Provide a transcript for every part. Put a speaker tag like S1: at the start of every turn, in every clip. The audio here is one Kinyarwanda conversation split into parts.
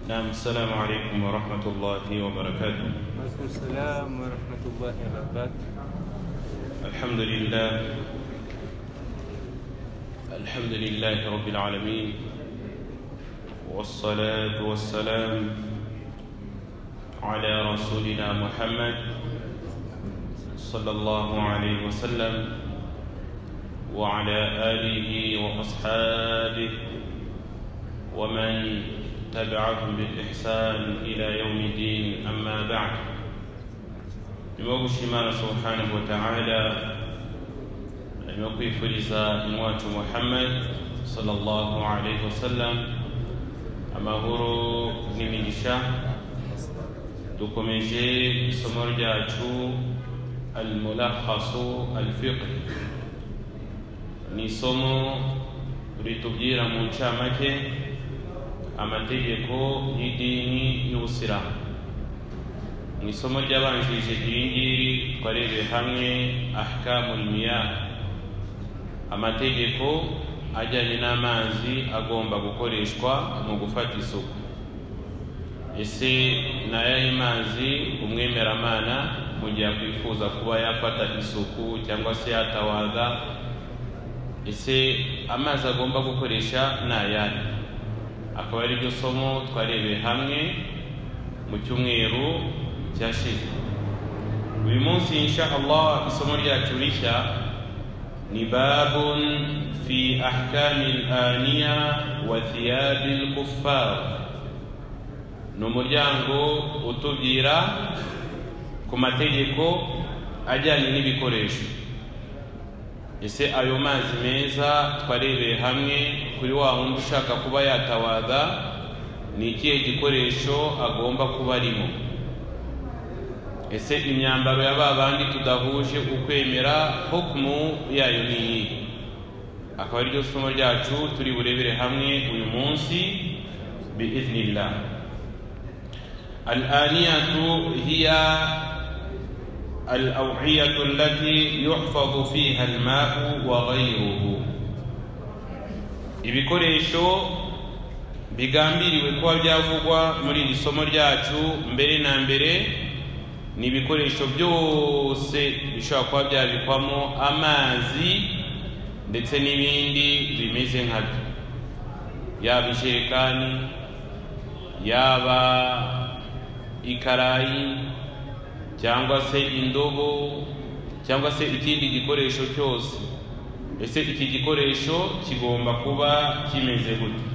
S1: نعم السلام عليكم ورحمة الله وبركاته
S2: وعليكم السلام ورحمة الله وبركاته
S1: الحمد لله الحمد لله رب العالمين والصلاة والسلام على رسولنا محمد صلى الله عليه وسلم وعلى آله وأصحابه ومن تبعهم بالإحسان إلى يوم الدين أما بعد nibagushimana subhanahu wa ta'ala arimo kwifuriza inwacu muhammad sallallahu alaihi wasallam amahoro n'imigisha dukomeje isomo ryacu almulakhasu alfiqh ni isomo ritubwira mu ncamake amategeko y'idini y'ubusilamu mu isomo ryabanjirije iri ngiri twarebeye hamwe ahkamu miyah amategeko ajyanye n'amazi agomba gukoreshwa mu gufata isuku ese ni ayahe mazi umwemeramana mu gihe akwifuza kuba yafata isuku cyangwa se yatawaza ese amazi agomba gukoresha ni ayahe akaba ari ryo somo twarebeye hamwe mu cyumweru cyashize uyu munsi insha allah isomo ryacu rishya ni babun fi ahkami laniya wa thiyabi lkuffar ni umuryango utubwira ku mategeko ajyanye n'ibikoresho ese ayo mazi meza twarebeye hamwe kuri wa wundi ushaka kuba yatawaza ni ikihe gikoresho agomba kuba arimo ese imyambaro ya ba bandi tudahuje ukwemera hukumu yayo ni iyihe akaba ari ryo somo ryacu turi burebere hamwe uyu munsi biiznillah alaniyatu hiya الأوعية التي يحفظ فيها الماء وغيره ibikoresho bigambiriwe kuba byavugwa muri iri somo ryacu mbere na mbere ni ibikoresho byose bishobora kuba byabikwamo amazi ndetse n'ibindi bimeze nkabyo yaba ijerekani yaba ikarayi cyangwa se indobo cyangwa se ikindi gikoresho cyose ese iki gikoresho kigomba kuba kimeze gute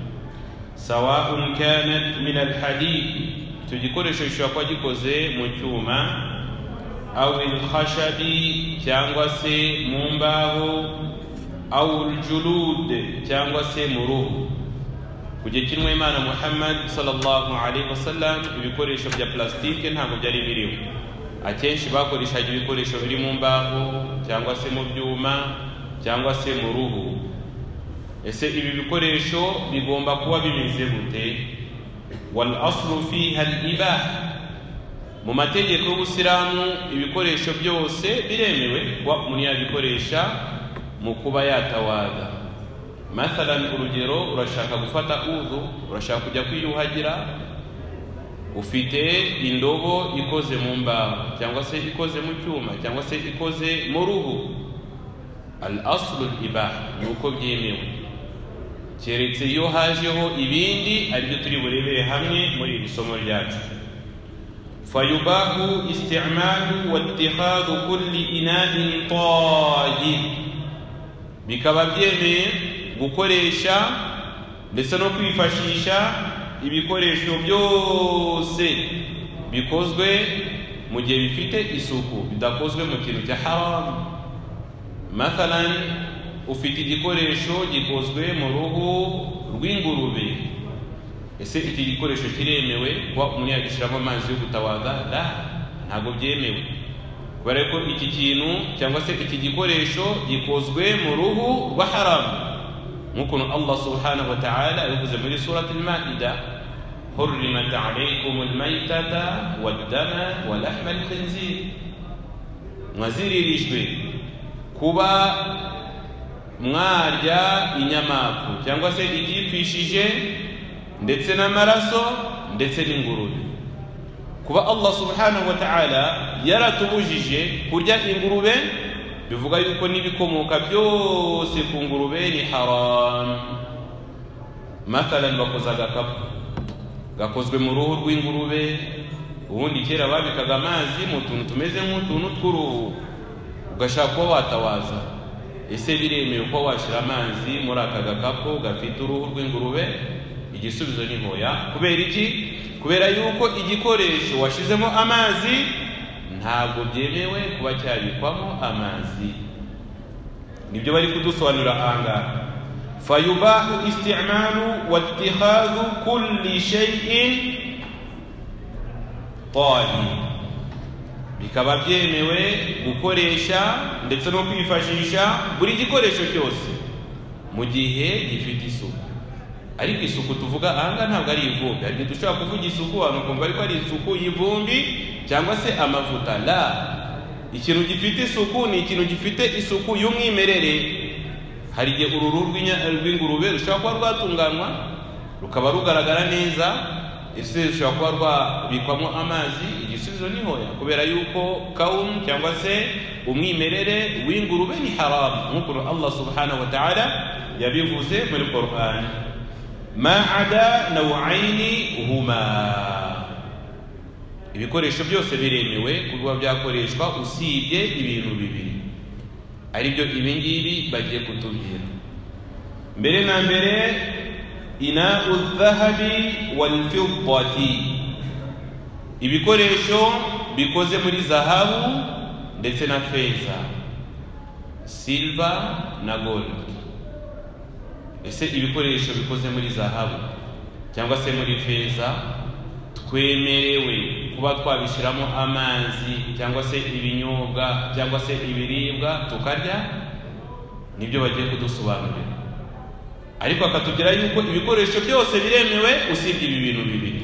S1: sawa'un kanat min alhadid icyo gikoresho gishobora kuba gikoze mu cyuma aw ilkhashabi cyangwa se mu mbaho aw uljulud cyangwa se mu ruhu kujya kinwa imana muhammad sallallahu alaihi wasallam ibikoresho bya plastike ntabwo byari biriho akenshi bakoreshaga ibikoresho biri mu mbaho cyangwa se mu byuma cyangwa se mu ruhu ese ibi bikoresho bigomba kuba bimeze gute wal aslu fiha al ibaha mu mategeko y'ubusilamu ibikoresho byose biremewe kuba umuntu yabikoresha mu kuba yatawaga mathalan urugero urashaka gufata udhu urashaka kujya kwiyuhagira ufite indobo ikoze mu mbaho cyangwa se ikoze mu cyuma cyangwa se ikoze mu ruhu al aslu al ibaha ni uko byemewe keretse iyo hajeho ibindi aribyo turi burebere hamwe muri iri somo ryacu fayubahu istimalu wattihadu kulli inain tayin bikaba byemeye gukoresha ndetse no kwifashisha ibikoresho byose bikozwe mu gihe bifite isuku bidakozwe mu kintu cya haramu mathalan ufite igikoresho gikozwe mu ruhu rw'ingurube ese iki gikoresho kiremewe kuba umuntu yagishyiramo amazi yo gutabaza da ntabwo byemewe kubera ko iki kintu cyangwa se iki gikoresho gikozwe mu ruhu rwa haramu nk'ukuntu allah subhanahu wa ta'ala yabivuze muri surati maida حرمت عليكم الميتة والدم ولحم الخنزير mwaziririjwe kuba mwarya inyamapfu cyangwa se igipfishije ndetse n'amaraso ndetse n'ingurube kuba allah subhanahu wa ta'ala yaratubujije kurya ingurube bivuga yuko n'ibikomoka byose ku ngurube ni haramu mathalani bakoze agakapu gakozwe mu ruhu rw'ingurube ubundi kera babikaga amazi mu tuntu tumeze nk'utuntu tw'uruhu ugashaka kuba watawaza ese biremewe ko washyira amazi muri aka gakapu gafite uruhu rw'ingurube igisubizo ni hoya kubera iki kubera yuko igikoresho washyizemo amazi ntabwo byemewe kuba cyabikwamo amazi nibyo bari kudusobanurira ahangaha فيباح استعمال واتخاذ كل شيء طاهر bikaba byemewe gukoresha ndetse no kwifashisha buri gikoresho cyose mu gihe gifite isuku ariko isuku tuvuga ahangaha ntabwo ari ivumbi hari igihe dushobora kuvuga isuku abantu ukumva ariko ari isuku y'ivumbi cyangwa se amavuta la ikintu gifite isuku ni ikintu gifite isuku y'umwimerere hari igihe uruhu rw'ingurube rushobora kuba rwatunganywa rukaba rugaragara neza ese rushobora kuba rwabikwamo amazi igisubizo ni hoya kubera yuko kawumu cyangwa se umwimerere w'ingurube ni haramu nk'ukuntu allah subhanahu wa ta'ala yabivuze muri korani ma'ada nawayini huma ibikoresho byose biremewe kuba byakoreshwa usibye ibintu bibiri ari byo ibi ngibi bagiye kutubwira mbere na mbere ina udhahabi walfidati ibikoresho bikoze muri zahabu ndetse na feza silva na gold ese ibikoresho bikoze muri zahabu cyangwa se muri feza twemerewe kuba twabishyiramo amazi cyangwa se ibinyobwa cyangwa se ibiribwa tukarya nibyo bagiye kudusobanurira ariko akatubwira yuko ibikoresho byose biremewe usibye ibi bintu bibiri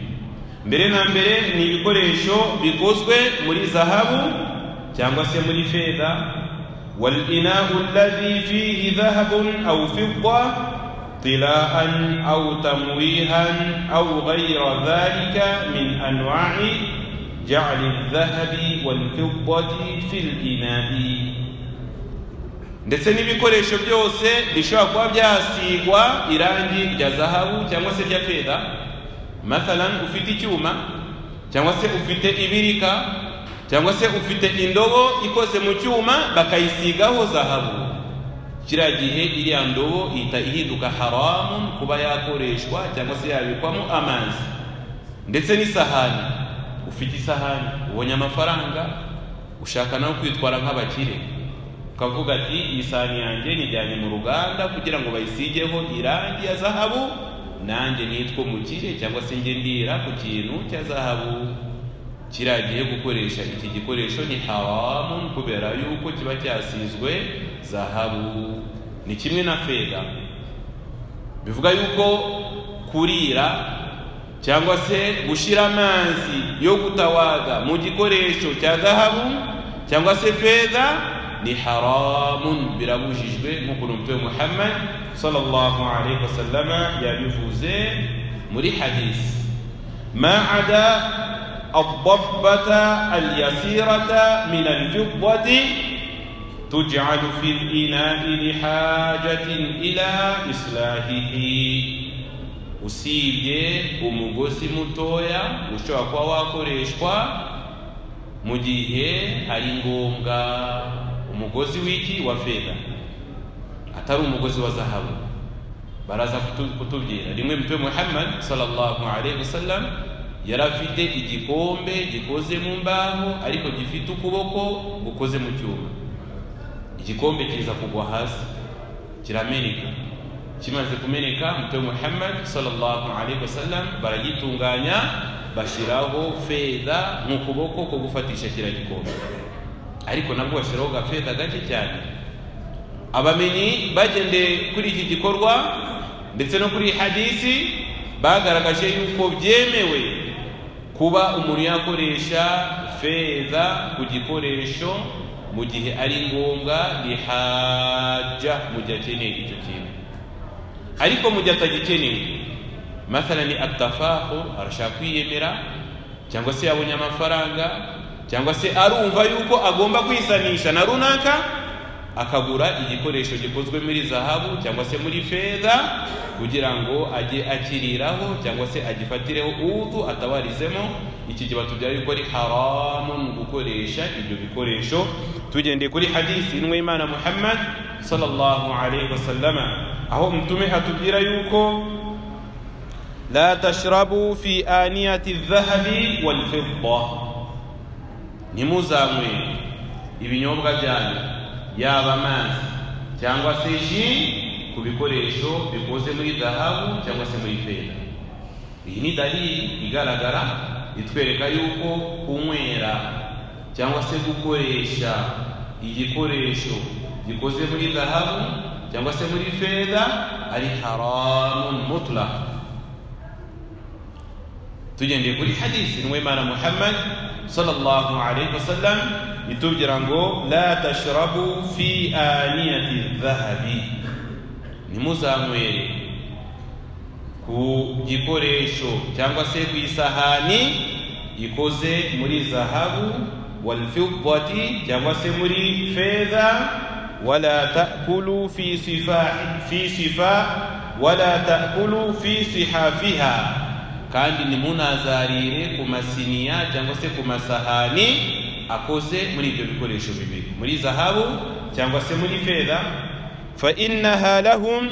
S1: mbere na mbere ni ibikoresho bikozwe muri zahabu cyangwa se muri feza والإناء الذي فيه ذهب أو فضة طلاء أو تمويها أو غير ذلك من أنواع جعل الذهب والفضة في الإناء ndetse n'ibikoresho byose bishobora kuba byasigwa irangi rya zahabu cyangwa se rya feza mathalan ufite icyuma cyangwa se ufite ibirika cyangwa se ufite indobo ikoze mu cyuma bakayisigaho zahabu kiriya gihe iriya ndobo ihita ihinduka haramu kuba yakoreshwa cyangwa se yabikwamo amazi ndetse n'isahani ufite isahani ubonye amafaranga ushaka nawe kwitwara nk'abakire ukavuga ati iyi sahani yanjye nijyanye mu ruganda kugira ngo bayisigeho irangi ya zahabu nanjye nitwe umukire cyangwa se njye ndira ku kintu cya zahabu kiriya gihe gukoresha iki gikoresho ni haramu kubera yuko kiba cyasizwe zahabu ni kimwe na feza bivuga yuko kurira cyangwa se gushyira amazi yo gutawaga mu gikoresho cya zahabu cyangwa se feza ni haramu birabujijwe nk'uko n'umutwe muhammad sallallahu alaihi wasallama yabivuze muri hadisi ma'ada الضبة اليسيرة من الفضة تجعل في الإناء لحاجة إلى إصلاحه usibye umugozi mutoya ushobora kuba wakoreshwa mu gihe ari ngombwa umugozi w'iki wa feza atari umugozi wa zahabu baraza kutubwira rimwe mutwe muhammad sallallahu alaihi wasallam yari afite igikombe gikoze mu mbaho ariko gifite ukuboko gukoze mu cyuma igikombe kiza kugwa hasi kirameneka kimaze kumeneka mutwe muhammad sallallahu alaihi wasallam baragitunganya bashyiraho feza nk'ukuboko ko gufatisha kiriya gikombe ariko nabwo bashyiraho gafeza gake cyane abamenyi bagendeye kuri iki gikorwa ndetse no kuri hadisi bagaragaje yuko byemewe kuba umuntu yakoresha feza ku gikoresho mu gihe ari ngombwa rihaja mu gihe akeneye icyo kintu ariko mu gihe atagikeneye mathalani atafahu arashaka kwiyemera cyangwa se yabonye amafaranga cyangwa se arumva yuko agomba kwisanisha na runaka akagura igikoresho gikozwe muri zahabu cyangwa se muri feza kugira ngo ajye akiriraho cyangwa se agifatireho utu atabarizemo iki gihe batubwira yuko ari haramu gukoresha ibyo bikoresho tugendeye kuri hadisi y'imana muhammad sallallahu alaihi wasallama aho mtume atubwira yuko la tashrabu fi aniyati dhahabi walfidda ntimuzanywe ibinyobwa byanyu yaba amazi cyangwa se ji ku bikoresho bikoze muri zahabu cyangwa se muri feza iyi ni dalili igaragara itwereka yuko kunywera cyangwa se gukoresha igikoresho gikoze muri zahabu cyangwa se muri feza ari haramun mutlaq tugendeye kuri hadisi n'uwimana muhammad sallallahu alaihi wasallam itubwira ngo la tashrabu fi aniyati dhahabi nimuzanywere ku gikoresho cyangwa se ku isahani ikoze muri zahabu walfidati cyangwa se muri feza ولا تأكلوا في سفاح في سفاح ولا تأكلوا في صحافها kandi ntimunazarire ku masiniya cyangwa se ku masahani akoze muri ibyo bikoresho bibiri muri zahabu cyangwa se muri feza fainaha lahum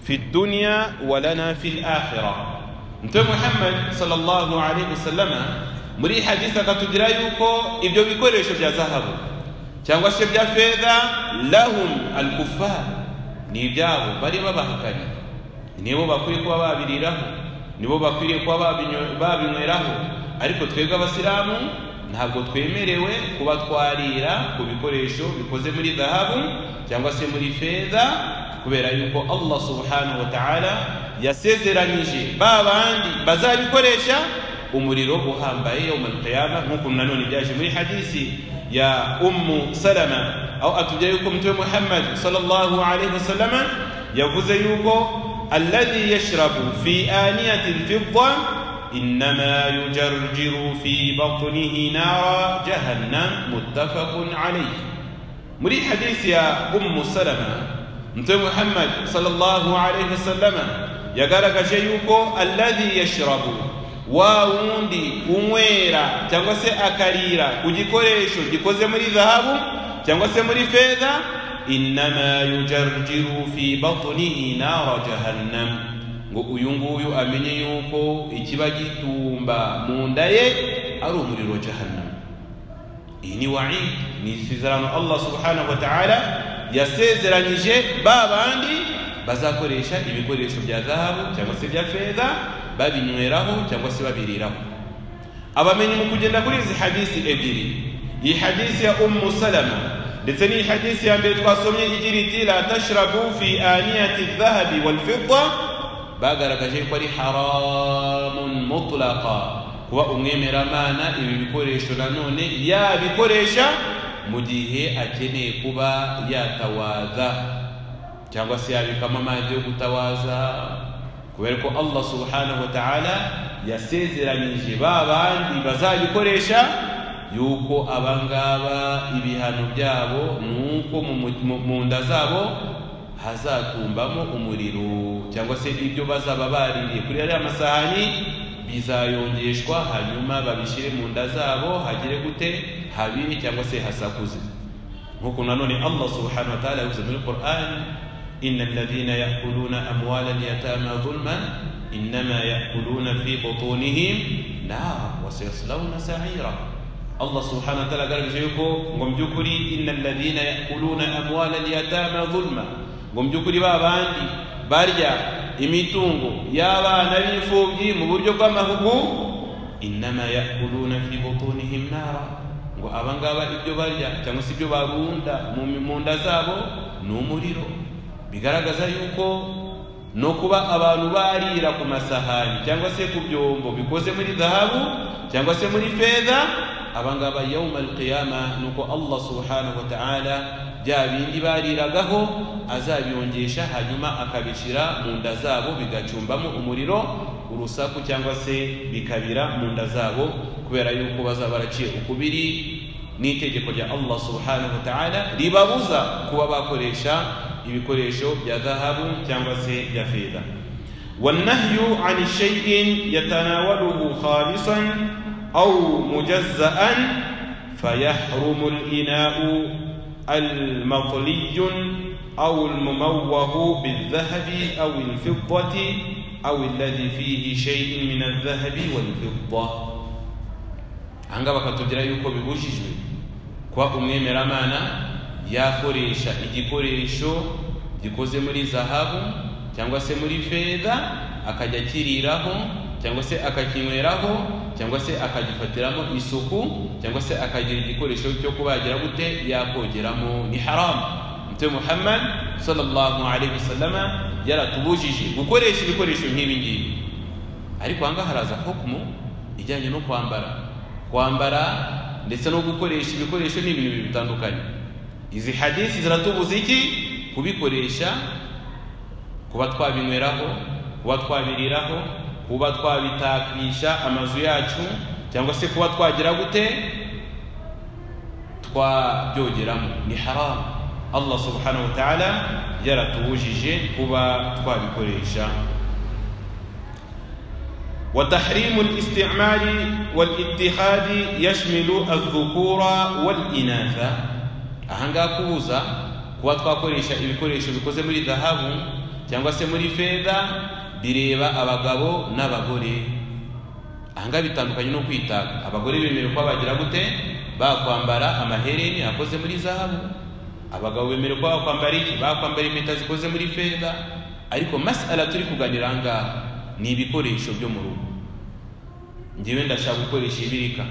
S1: fi dunya walana fi lakhira mtume muhammad sallallahu alaihi wasallama muri hadisi akatubwira yuko ibyo bikoresho bya zahabu cyangwa se bya feza lahum alkufar ni ibyabo bari babahakanye nibo bakwiye kuba babiriraho nibo bakwiriye kuba babinyo- babinyweraho ariko twebwe abasilamu ntabwo twemerewe kuba twarira ku bikoresho bikoze muri zahabu cyangwa se muri feza kubera yuko allah subhanahu wa ta'ala yasezeranyije ba bandi bazabikoresha umuriro uhambaye yawmal qiyama nk'ukuntu nanone byaje muri hadisi ya ummu salama aho atubwira yuko mtume muhammad sallallahu alaihi wasallama yavuze yuko alladhi yashrabu fi aniyati lfidda innama yujarjiru fi batnihi nara jahannam muttafaqun alayhi muri hadisi ya ummu salama mtume muhammad sallallahu alaihi wasallama yagaragaje yuko alladhi yashrabu wa wundi unywera cyangwa se akarira ku gikoresho gikoze muri zahabu cyangwa se muri feza innama yujarjiru fi batnihi nara jahannam ngo uyu nguyu amenye yuko ikiba gitumba mu nda ye ari umuriro wa jahannam iyi ni waidi ni isezerano allah subhanahu wa ta'ala yasezeranyije ba bandi bazakoresha ibikoresho bya zahabu cyangwa se bya feza babinyweraho cyangwa se babiriraho abamenyi mu kugenda kuri izi hadisi ebyiri iyi hadisi ya ummu salama ndetse n'iyi hadisi ya mbere twasomye igira iti la tashrabu fi aniyati dhahabi walfidda bagaragaje yuko ari haramun mutlaqa kuba umwemeramana ibi bikoresho nanone yabikoresha mu gihe akeneye kuba yatawaza cyangwa se yabikamo amazi yo gutawaza kubera ko allah subhanahu wa ta'ala yasezeranyije ba bandi bazabikoresha yuko abangaba ibihano byabo ni uko mu mu- mu nda zabo hazatumbamo umuriro cyangwa se ibyo bazaba baririye kuri ariya masahani bizayongeshwa hanyuma babishyire mu nda zabo hagire gute habi cyangwa se hasakuze nk'uko nanone allah subhanahu wa ta'ala yavuze muri qur'ani إن الذين يأكلون أموال اليتامى ظلما إنما يأكلون في بطونهم نارا وسيصلون سعيرا الله سبحانه وتعالى قال بشيكو ومجكري إن الذين يأكلون أموال اليتامى ظلما ومجكري بابا عندي بارجع imitungo y'abana b'imfubyi mu buryo bw'amahugu inama yakuluna fi butunihim nara ngo abangaba ibyo barya cyangwa se ibyo barunda mu mu nda zabo ni umuriro bigaragaza yuko no kuba abantu barira ku masahani cyangwa se ku byombo bikoze muri zahabu cyangwa se muri feza abangaba yawma alqiyama nuko allah subhanahu wa ta'ala bya bindi bariragaho azabiyongesha hanyuma akabishyira mu nda zabo bigacumbamo umuriro urusaku cyangwa se bikabira mu nda zabo kubera yuko bazaba baraciye ukubiri n'itegeko rya allah subhanahu wa ta'ala ribabuza kuba bakoresha ibikoresho bya zahabu cyangwa se bya feza والنهي عن شيء يتناوله خالصا أو مجزأ فيحرم الإناء المطلي أو المموه بالذهب أو الفضة أو الذي فيه شيء من الذهب والفضة hanga bakatubwira yuko bibujijwe kuba umwemeramana yakoresha igikoresho gikoze muri zahabu cyangwa se muri feza akajya akiriraho cyangwa se akakinyweraho cyangwa se akagifatiramo isuku cyangwa se akagira igikoresho cyo kubagira gute yakogeramo ni haramu mutwe muhammad sallallahu alaihi wasallama yaratubujije gukoresha ibikoresho nk'ibi ngibi ariko aha ngaha haraza hukumu ijyanye no kwambara kwambara ndetse no gukoresha ibikoresho ni ibintu bibiri bitandukanye izi hadisi ziratubuza iki kubikoresha kuba twabinyweraho kuba twabiriraho kuba twabitakisha amazu yacu cyangwa se kuba twagira gute twabyogeramo ni haramu allah subhanahu wa ta'ala yaratubujije kuba twabikoresha وتحريم الاستعمال والاتخاذ يشمل الذكور والإناث أهنغا كوزا kuba twakoresha ibikoresho bikoze muri zahabu cyangwa se muri feza bireba abagabo n'abagore ahangaha bitandukanye no kwitaka abagore bemerewe kuba bagira gute bakwambara amahereni akoze muri zahabu abagabo bemerewe kuba bakwambara iki bakwambara impeta zikoze muri feza ariko masala turi kuganira ahangaha ni ibikoresho byo mu rugo ngewe ndashaka gukoresha ibirika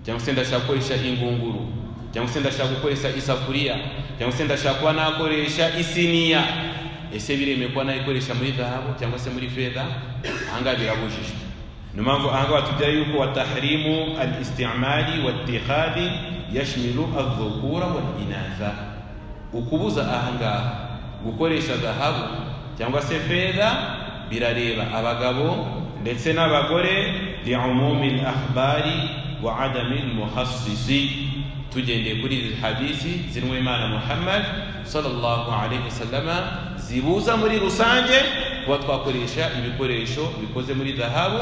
S1: cyangwa se ndashaka gukoresha ingunguru cyangwa se ndashaka gukoresha isafuriya cyangwa se ndashaka kuba nakoresha isiniya ese biremewe kuba nayikoresha muri zahabu cyangwa se muri feza ahangaha birabujijwe niyo mpamvu ahangaha batubwira yuko wa tahrimu al istimari wa tihadi yashmiru adhukura wa inaza ukubuza ahangaha gukoresha zahabu cyangwa se feza birareba abagabo ndetse n'abagore liumumi l akhbari wa adami l muhassisi tugendeye kuri izi hadisi zirimo imana muhammad sallallahu alaihi wasallama zibuza muri rusange kuba twakoresha ibikoresho bikoze muri zahabu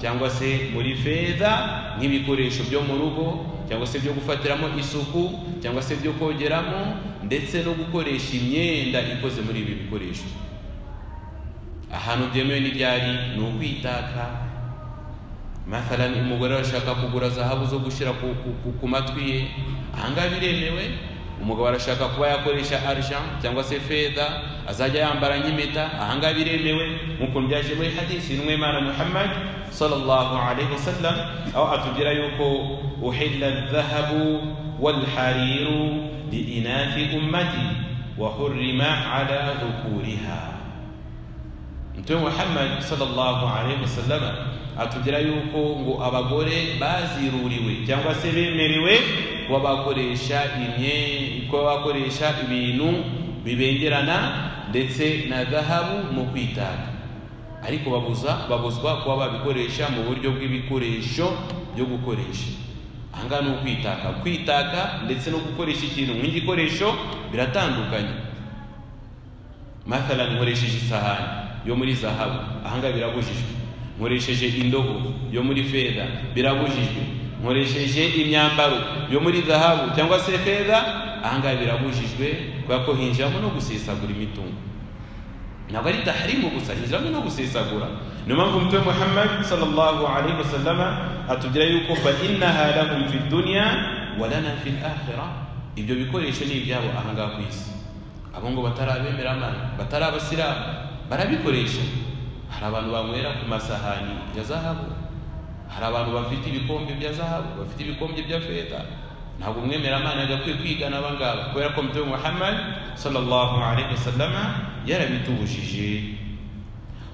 S1: cyangwa se muri feza nk'ibikoresho byo mu rugo cyangwa se byo gufatiramo isuku cyangwa se byo kogeramo ndetse no gukoresha imyenda ikoze muri ibi bikoresho ahantu byemewe n'ibyari ni ukwitaka mathalani umugore arashaka kugura zahabu zo gushyira ku, ku, ku, ku matwi ye ahangaha biremewe umugabo arashaka kuba yakoresha arsha cyangwa se feza azajya yambara nk'impeta ahangaha biremewe nk'uko byaje muri hadisi n'umwemana muhammad sallallahu alaihi wasallam aho atubwira yuko uhilla dhahabu walhariru liinathi ummati wa hurrima ala dhukuriha mtume muhammad sallallahu alaihi wasallam atubwira yuko ngo abagore baziruriwe cyangwa se bemerewe kuba bakoresha kuba bakoresha ibintu bibengerana ndetse na zahabu mu kwitaka ariko babuza babuzwa kuba babikoresha mu buryo bw'ibikoresho byo gukoresha ahangaha ni ukwitaka kwitaka ndetse no gukoresha ikintu nk'igikoresho biratandukanye mathalani nkoresheje isahani yo muri zahabu ahangaha birabujijwe nkoresheje indobo yo muri feza birabujijwe nkoresheje imyambaro yo muri zahabu cyangwa se feza ahangaha birabujijwe kubera ko hinjiramo no gusesagura imitungo ntabwo ari taharimu gusa hinjiramo no gusesagura niyo mpamvu umutwe muhammad sallallahu alaihi wasallama atubwira yuko fa innaha lahum fi dunya wa lana fi akhira ibyo bikoresho ni ibyabo ahangaha ku isi abo ngo batarabemeramana batari abasilamu barabikoresha hari abantu banywera ku masahani ya zahabu hari abantu bafite ibikombe bya zahabu bafite ibikombe bya feza ntabwo umwemeramana yagakwiye kwigana abangaba kubera ko mutwe muhammad sallallahu alaihi wasallama yarabitubujije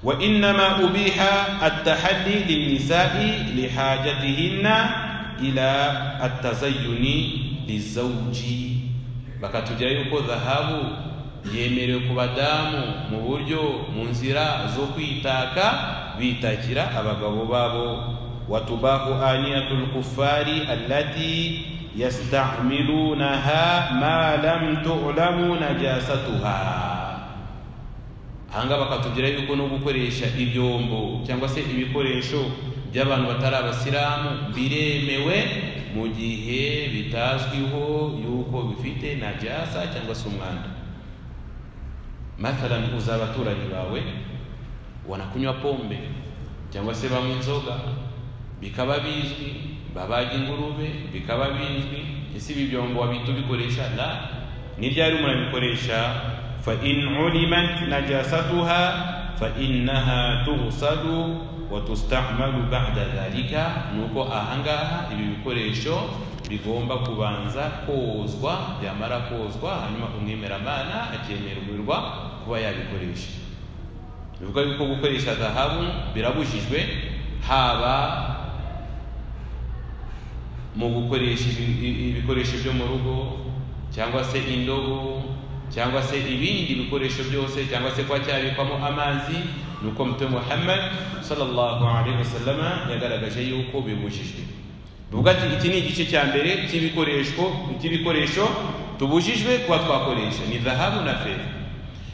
S1: وإنما أبيح التحلي للنساء لحاجتهن إلى التزين للزوج bakatubwira yuko zahabu yemerewe ku badamu mu buryo mu nzira zo kwitaka bitakira abagabo babo watubahu aniyatul kufari allati yastamilunaha ma lam tu'lamu najasatuha ahangaha bakatubwira yuko no gukoresha ibyombo cyangwa se ibikoresho by'abantu batari abasilamu biremewe mu gihe bitazwiho yuko bifite najasa cyangwa se umwanda mathalan uza abaturanyi bawe wanakunywa pombe cyangwa se banywa inzoga bikaba bizwi babaga ingurube bikaba bizwi ese ibi byombo wabita ubikoresha la ni ryari murabikoresha فإن علمت نجاستها فإنها تغسل وتستعمل بعد ذلك nuko ahangaha ibi bikoresho bigomba kubanza kozwa byamara kozwa hanyuma umwemeramana akemererwa kuba yabikoresha bivuga yuko gukoresha zahabu birabujijwe haba mu gukoresha ibi- ibi- ibikoresho byo mu rugo cyangwa se indobo cyangwa se ibindi bikoresho byose cyangwa se kuba cyabikwamo amazi ni uko mutwe muhammad sallallahu alaihi wasallama yagaragaje yuko bibujijwe bivuga ati iki ni igice cya mbere cy'ibikoresho cy'ibikoresho tubujijwe kuba twakoresha ni zahabu na feza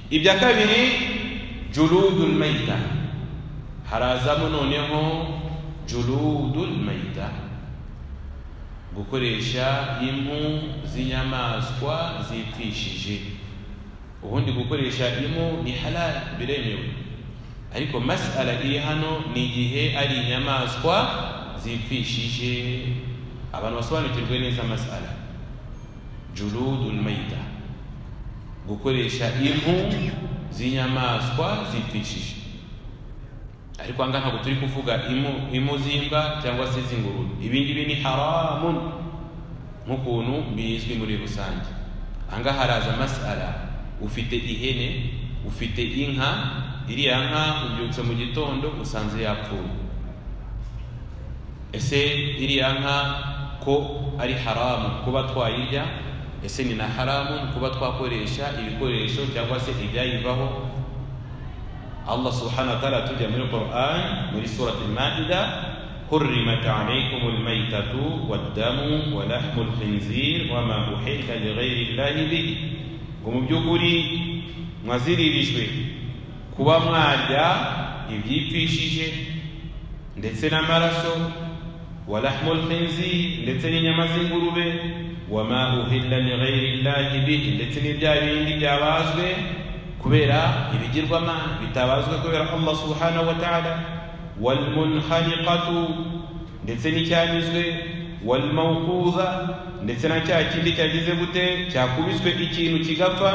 S1: ibya kabiri jurudul maita harazamo noneho jurudul maita gukoresha impu z'inyamaswa zipfishije ubundi gukoresha impu ni halal biremewe ariko masala iri hano ni igihe ari inyamaswa zipfishije abantu basobanukirwe neza masala jurudul maita gukoresha impu z'inyamaswa zipfishije ariko aha ngaha ntabwo turi kuvuga impu impu z'imbwa cyangwa se z'ingurube ibi ngibi ni haramun nk'ukuntu bizwi muri rusange aha ngaha haraza masara ufite ihene ufite inka iriya nka ubyutse mu gitondo usanze yapfuye ese iriya nka ko ari haramu kuba twayirya ese ni na haramu kuba twakoresha ibikoresho cyangwa se ibyayivaho Allah subhanahu wa ta'ala atujya muri Quran muri surat al-Maida حرمت عليكم الميتة والدم ولحم الخنزير وما أحل لغير الله به ngo mu by'ukuri mwaziririjwe kuba mwarya ibyipfishije ndetse n'amaraso ولحم الخنزير ndetse n'inyama z'ingurube وما أحل لغير الله به ndetse n'ibya bindi byabazwe kubera ibigirwamana bitabazwe kubera allah subhanahu wa ta'ala walmunhaniqatu ndetse n'icyanyuzwe walmawquza ndetse na cya kindi cyagize gute cyakubiswe ikintu kigapfa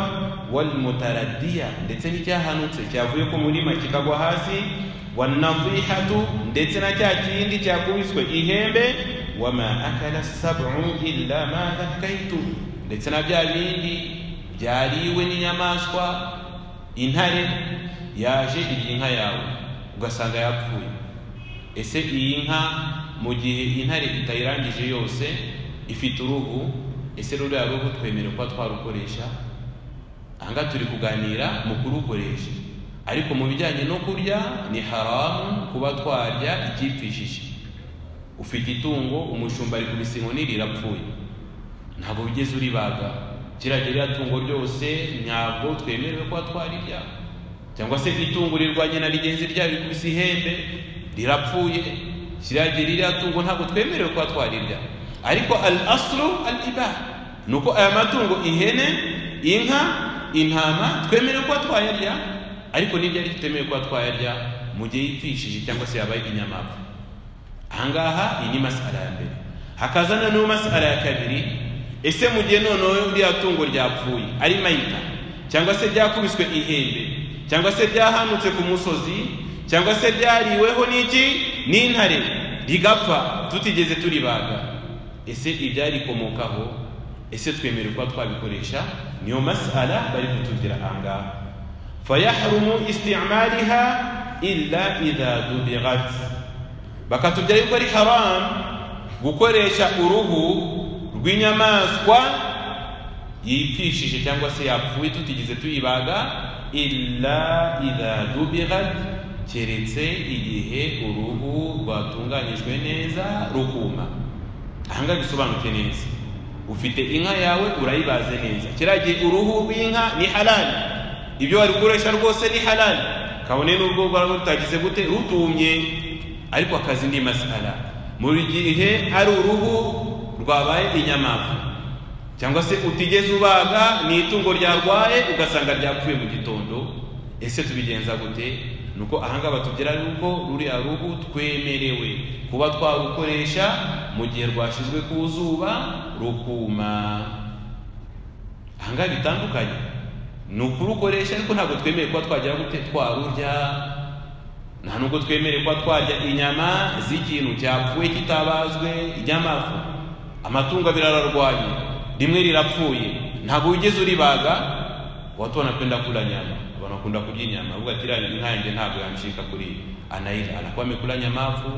S1: walmutaradiya ndetse n'icyahanutse cyavuye ku murima kikagwa hasi wanadihatu ndetse na cya kindi cyakubiswe ihembe wama akala sabu illa ma zakaitu ndetse na bya bindi byariwe n'inyamaswa intare yaje irya inka yawe ugasanga yapfuye ese iyi nka mu gihe intare itayirangije yose ifite uruhu ese ruriya ruhu twemerewe kuba twarukoresha ahangaha turi kuganira mu kurukoresha ariko mu bijyanye no kurya ni haramu kuba twarya icyipfishije ufite itungo umushumba ari kubisinkonira rirapfuye ntabwo wigeze uribaga kiriya ririya tungo ryose ntabwo twemerewe kuba twarirya cyangwa se itungo rirwanye na rigenzi ryari kubise ihembe rirapfuye kiriya ririya tungo ntabwo twemerewe kuba twarirya ariko al asru al ibaha ni uko aya matungo ihene inka intama twemerewe kuba twayarya ariko n'ibyari tutemewe kuba twayarya mu gihe yipfishije cyangwa se yabaye inyamapfa ahangaha iyi ni masara ya mbere hakaza noneho masara ya kabiri ese mu gihe noneho uriya tungo ryapfuye ari mayita cyangwa se ryakubiswe ihembe cyangwa se ryahanutse ku musozi cyangwa se ryariweho n'iki n'intare rigapfa tutigeze turibaga ese ibyarikomokaho ese twemerewe kuba twabikoresha niyo masala bari kutubwira ahangaha fayahrumu istimaliha illa idha dubigat bakatubwira yuko ari haram gukoresha uruhu rw'inyamaswa yipfishije cyangwa se yapfuye tutigeze tuyibaga illa idha dubirat keretse igihe uruhu rwatunganyijwe neza rukuma aha ngaha bisobanuke neza ufite inka yawe urayibaze neza kiriya gihe uruhu rw'inka ni halali ibyo wari gukoresha rwose ni halali kabone n'ubwo rwaba rutagize gute rutumye ariko akazi ni masara mu gihe ari uruhu rwabaye inyamavu cyangwa se utigeze ubaga ni itungo ryarwaye ugasanga ryapfuye mu gitondo ese tubigenza gute ni uko ahangaha batubwira yuko ruriya ruhu twemerewe kuba twarukoresha mu gihe rwashyizwe ku zuba rukuma ahangaha bitandukanye ni ukurukoresha ariko ntabwo twemeye kuba twagira gute twarurya nta nubwo twemeye kuba twarya inyama z'ikintu cyapfuye kitabazwe inyamafu amatungo abiri ararwaye rimwe rirapfuye ntabwo wigeze uribaga watu wanapenda kula nyama wanakunda kujia nyama uga tira inka yanjye ntabwo yamshika kuri anaila anakuwa amekula nyamafu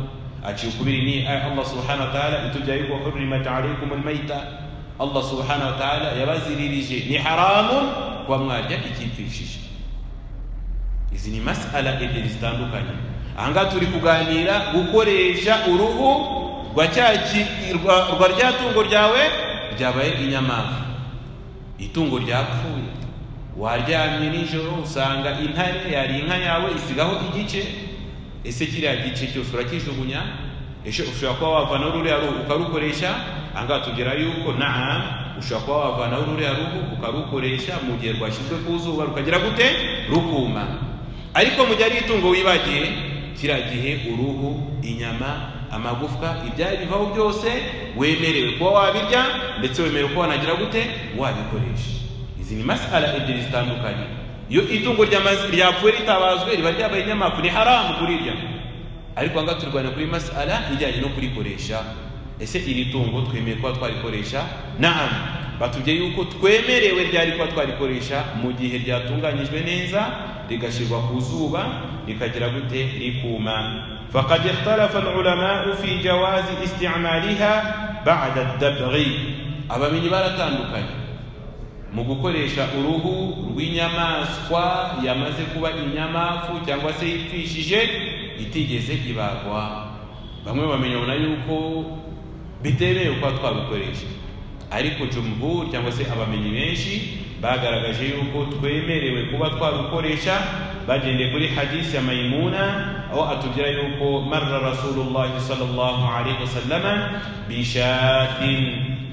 S1: aciukubiri ni aya Allah subhanahu wa ta'ala itujya yuko hurrimat alaykum almayta Allah subhanahu wa ta'ala yabaziririje ni haramun kuba mwarya ikipfishije izi ni masala ebyiri zitandukanye ahangaha turi kuganira gukoresha uruhu rwa cya ki- rwa rwa rya tungo ryawe ryabaye inyamafu itungo ryapfuye waryamye nijoro usanga intare yari inka yawe isigaho igice ese kiriya gice cyose urakijugunya ese ushobora kuba wavanaho ruriya ruhu ukarukoresha ahangaha tubwira yuko naa ushobora kuba wavanaho ruriya ruhu ukarukoresha mu gihe rwashyizwe ku zuba rukagira gute rukuma ariko mu gihe ari itungo wibagiye kiriya gihe uruhu inyama amagufwa ibyari bivaho byose wemerewe kuba wabirya ndetse wemerewe kuba wanagira gute wabikoresha izi ni masala ebyiri zitandukanye iyo itungo ryamazi ryapfuye ritabazwe riba ryabaye inyamafu ni haramu kurirya ariko aha ngaha turi kurwana kuri masala ijyanye no kurikoresha ese iri tungo twemeye kuba twarikoresha naam batubwiye yuko twemerewe ryari kuba twarikoresha mu gihe ryatunganyijwe neza rigashyirwa ku zuba rikagira gute rikuma فقد اختلف العلماء في جواز استعمالها بعد الدبغ abamenyi baratandukanye mu gukoresha uruhu rw'inyamaswa yamaze kuba inyamafu cyangwa se yipfishije itigeze ibagwa bamwe bamenya yuko bitemewe kuba twabikoresha ariko jumhur cyangwa se abamenyi benshi bagaragaje yuko twemerewe kuba twarukoresha bagendeye kuri hadisi ya mayimuna aho atubwira yuko marra rasulullahi sallallahu alaihi wasallama bishatin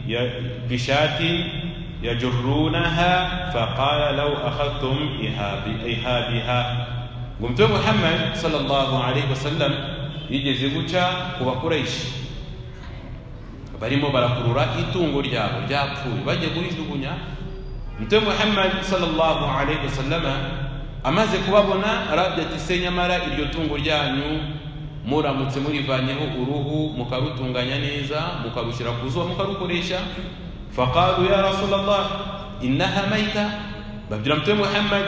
S1: ya- bishatin يجرونها فقال لو أخذتم إيهاب- إيهابها قمت محمد صلى الله عليه وسلم yigeze guca ku bakoresha barimo barakurura itungo ryabo ryapfuye bajya kurijugunya mutwe muhammad sallallahu alaihi wasallama amaze kubabona arabye ati se nyamara iryo tungo ryanyu muramutse murivanyeho uruhu mukarutunganya neza mukarushyira ku zuba mukarukoresha faqalu ya rasulallah innaha maita babwira mutwe muhammad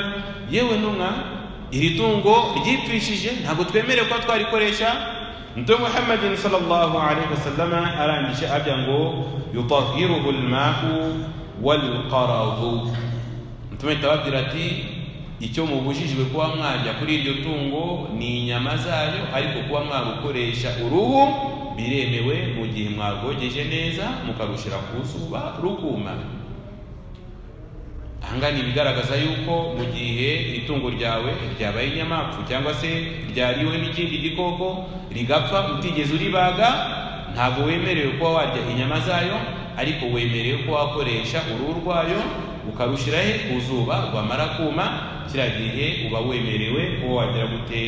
S1: yewe ntumwa iri tungo ryipfishije ntabwo twemerewe kuba twarikoresha mutwe muhammadin sallallahu alaihi wasallama arangije abya ngo yutahiruhu almau walqaradu mutuma itababwira ati icyo mubujijwe kuba mwarya kuri iryo tungo ni inyama zayo ariko kuba mwarukoresha uruhu biremewe mu gihe mwarwogeje neza mukarushyira ku zuba rukuma ahangaha ni ibigaragaza yuko mu gihe itungo ryawe ryabaye inyamapfu cyangwa se ryariwe n'ikindi gikoko rigapfa utigeze uribaga ntabwo wemerewe kuba warya inyama zayo ariko wemerewe kuba wakoresha uruhu rwayo ukarushyira he ku zuba rwamara kuma kiriya gihe uba wemerewe kuba wagira gute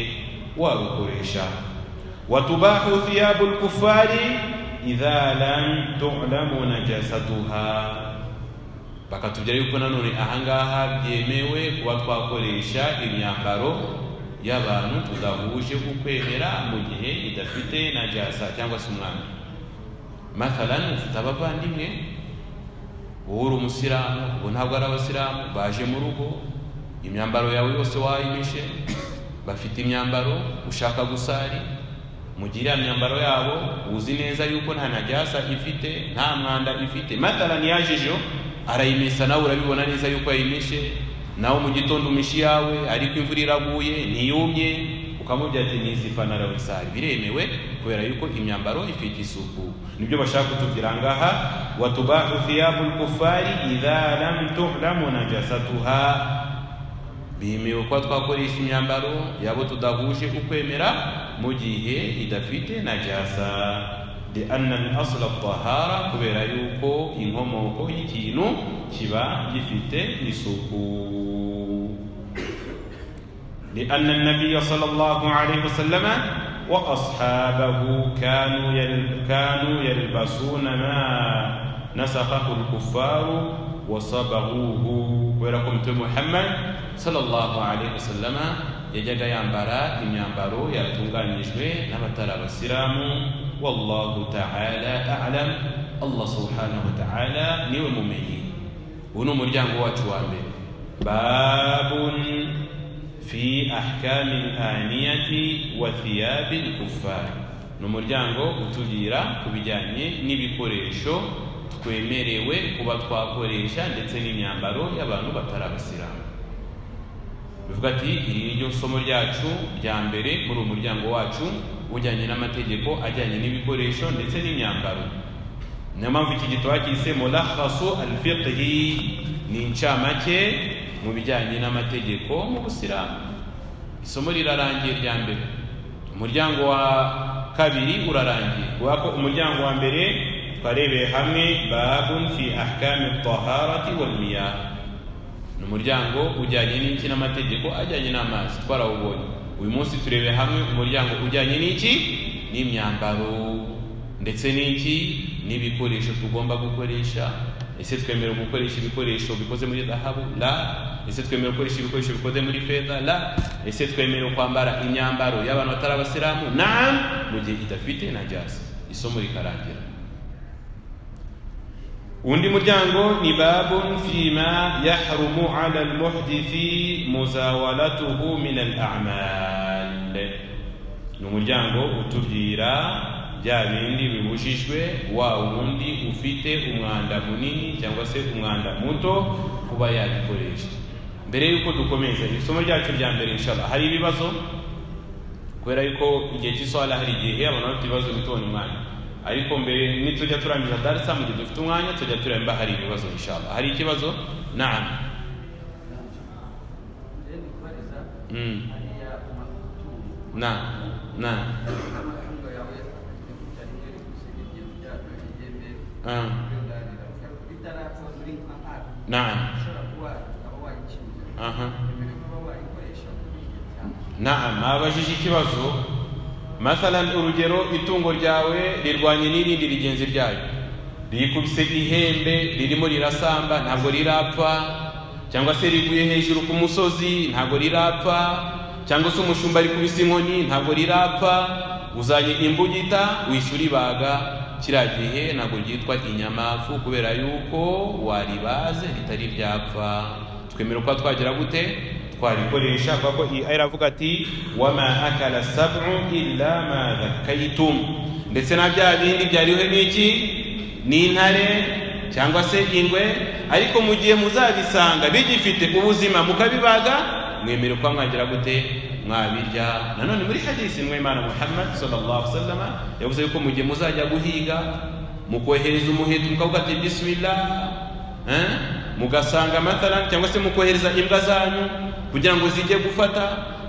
S1: warukoresha وتباح ثياب الكفار إذا لم تعلم نجاستها bakatubwira yuko nanone ahangaha byemewe kuba twakoresha imyambaro y'abantu tudahuje ku kwemera mu gihe idafite najasa cyangwa se umwanda mathalani ufite abavandimwe wowe uri umusiramu ubu ntabwo ari abasilamu baje mu rugo imyambaro yawe yose wayimishe bafite imyambaro ushaka gusari mu gihe iriya myambaro yabo uzi neza yuko nta najyasa ifite nta mwanda ifite matarani yajejo arayimesa nawe urabibona neza yuko yayimishe nawe mu gitondo umisha iyawe ariko imvura iraguye ntiyumye ukamubwira ati nizi ipantaro wisari biremewe kubera yuko imyambaro ifite isuku nibyo bashaka kutubwira ngaha watubahu thiyabu lkufari idha lam tuhlamu najasatuha bemewe kuba twakoresha imyambaro yabo tudahuje ukwemera mu gihe idafite najasa lianna min asla tahara kubera yuko inkomoko y'ikintu kiba gifite isuku لأن النبي صلى الله عليه وسلم وأصحابه كانوا يل- كانوا يلبسون ما نسخه الكفار وصبغوه ولكم محمد صلى الله عليه وسلم yajyaga yambara imyambaro yatunganyijwe n'abatari abasilamu wallahu taala alam allah subhanahu wa taala niwe mumenyi ubu ni umuryango wacu wa mbere babun fi ahkami laniyati wa thiyabi lkufari ni umuryango utubwira ku bijyanye n'ibikoresho twemerewe kuba twakoresha ndetse n'imyambaro y'abantu batari abasilamu bivuga ati iri ni ryo somo ryacu rya mbere muri uwo muryango wacu ujyanye n'amategeko ajyanye n'ibikoresho ndetse n'imyambaro niyo mpamvu iki gitabo cyise mulakhasu alfiqhi ni incamake mu bijyanye n'amategeko mu busilamu isomo rirarangiye rya mbere umuryango wa kabiri urarangiye kubera ko umuryango wa mbere twarebeye hamwe babun fi ahkami taharati wal miyah ni umuryango ujyanye n'iki n'amategeko ajyanye n'amazi twarawubonye uyu munsi turebe hamwe umuryango ujyanye n'iki n'imyambaro ndetse n'iki n'ibikoresho tugomba gukoresha ese twemera gukoresha ibikoresho bikoze muri zahabu la ese twemera gukoresha ibikoresho bikoze muri feza la ese twemera kwambara imyambaro y'abantu batari abasilamu na mu gihe idafite na jasi isomo rikarangira undi muryango ni babun fima yahrumu ala almuhdithi muzawalatuhu min alamal ni umuryango utubwira bya bindi bibujijwe wa wundi ufite umwanda munini cyangwa se umwanda muto kuba yabikoresha mbere y'uko dukomeza isomo ryacu rya mbere inshallah hari ibibazo kubera yuko igihe cy'isohara hari igihe abantu bafite ibibazo bitona umwanya ariko mbere nitujya turangiza darisa mu gihe dufite umwanya tujya tureba mba hari ibibazo inshallah hari ikibazo naam Mm. naam naam Ah. naam aha naam abajije ikibazo mathalan urugero itungo ryawe rirwanye n'irindi rigenzi ryayo rikubise ihembe ririmo rirasamba ntabwo rirapfa cyangwa se riguye hejuru ku musozi ntabwo rirapfa cyangwa se umushumba rikubise inkoni ntabwo rirapfa uzanye imbugita wishyura ibaga kiriya gihe ntabwo ryitwa inyamafu kubera yuko waribaze ritari ryapfa twemera kuba twagira gute twarikoresha kubera ko iyi aya iravuga ati wama akala sabu illa ma dhakaitum ndetse na bya bindi byariho n'iki n'intare cyangwa se ingwe ariko mu gihe muzabisanga bigifite ubuzima mukabibaga mwemerewe kuba mwagira gute mwabirya nanone muri hadisi mwe imana muhammad sallallahu alaihi wasallam yavuze yuko mu gihe muzajya guhiga mukohereza umuheto mukavuga ati bismillah Eh? mugasanga mathalan cyangwa se mukohereza imbwa zanyu kugira ngo zijye gufata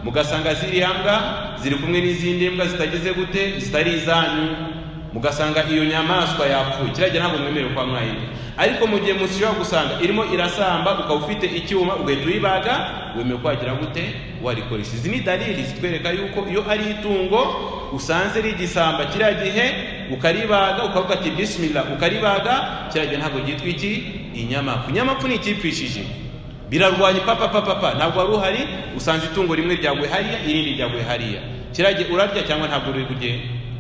S1: mugasanga ziriya mbwa ziri kumwe n'izindi mbwa zitagize gute zitari izanyu mugasanga iyo nyamaswa yapfuye kiragira ntabwo mwemerewe kuba mwayirya ariko mu gihe mushobora gusanga irimo irasamba ukaba ufite icyuma ugahita uyibaga wemewe kwagira gute warikoresha izi ni dalili zitwereka yuko iyo ari itungo usanze rigisamba kiriya gihe ukaribaga ukavuga ati bismillah ukaribaga kiriya gihe ntabwo ryitwa iki inyamapfu inyamapfu ni icyipfishije birarwanya papa papa pa ntabwo wari uhari usanze itungo rimwe ryaguye hariya irindi ryaguye hariya kirage urarya cyangwa ntabwo uri burye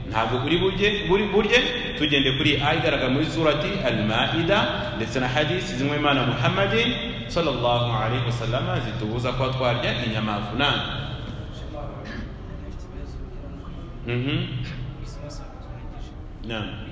S1: ntabwo uri burye buri burye tugende kuri aya igaragara muri surati al-maida ndetse na hadisi zimwe imana muhammadin sallallahu alaihi wasallam zitubuza kuba twarya inyamafu na mhm na